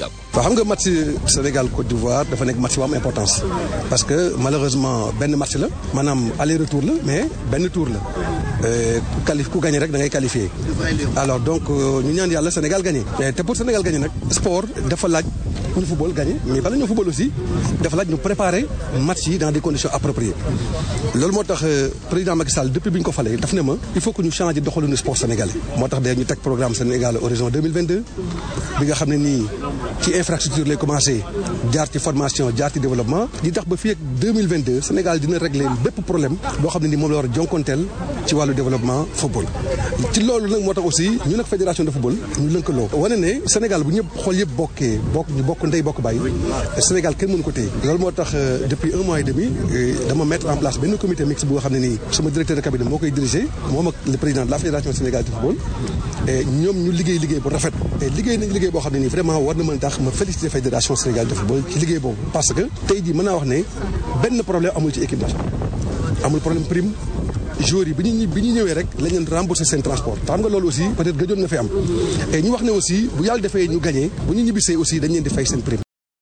handicap. waaw xam nga match Sénégal Côte d'Ivoire dafa nekk match bu am importance parce que malheureusement benn match la maanaam aller retour la mais benn tour la qualif ku gagné rek da ngay qualifié alors donc ñu ñaan yàlla Sénégal gagné te pour Sénégal gagné nag sport dafa laaj ñu football gagné mais bala ñu football aussi dafa laaj ñu préparer match yi dans des conditions appropriées loolu moo tax président Macky Sall depuis bi ñu ko falee daf ne ma il faut que ñu changer doxalinu sport sénégalais moo tax de ñu teg programme Sénégal horizon 2022 bi nga xam ne nii ci infrastructure lay commencé jaar ci formation jaar ci développement di tax ba fii ak 2022 Sénégal dina régler bépp problème boo xam ne nii moom la war a jonkonteel ci wàllu développement football ci loolu nag moo tax aussi ñu nag fédération de football ñu lëkkaloo wane ne Sénégal bu ñëpp xool yëpp bokkee bokk ñu bokk ndey bokk bàyyi Sénégal kenn mënu ko téye loolu moo tax depuis un mois et demi dama mettre en place benn comité mixte bu nga xam ne nii sama directeur de cabinet moo koy diriger moom ak le président de la fédération sénégalaise de football et ñoom ñu liggéey liggéey bu rafet et liggéey nañ liggéey boo xam ne nii vraiment war na mën tax ma féliciter fédération sénégalaise de football ci liggéey boobu parce que tey jii mën naa wax ne benn problème amul ci équipe nationale amul problème prime joueurs yi bi ñu bi ñu ñëwee rek lañ leen rembourser seen transport te xam nga loolu aussi peut-être gëjoon na fi am et ñu wax ne aussi bu yàlla defee ñu gagné bu ñu ñibbisee aussi dañ leen di fay seen prime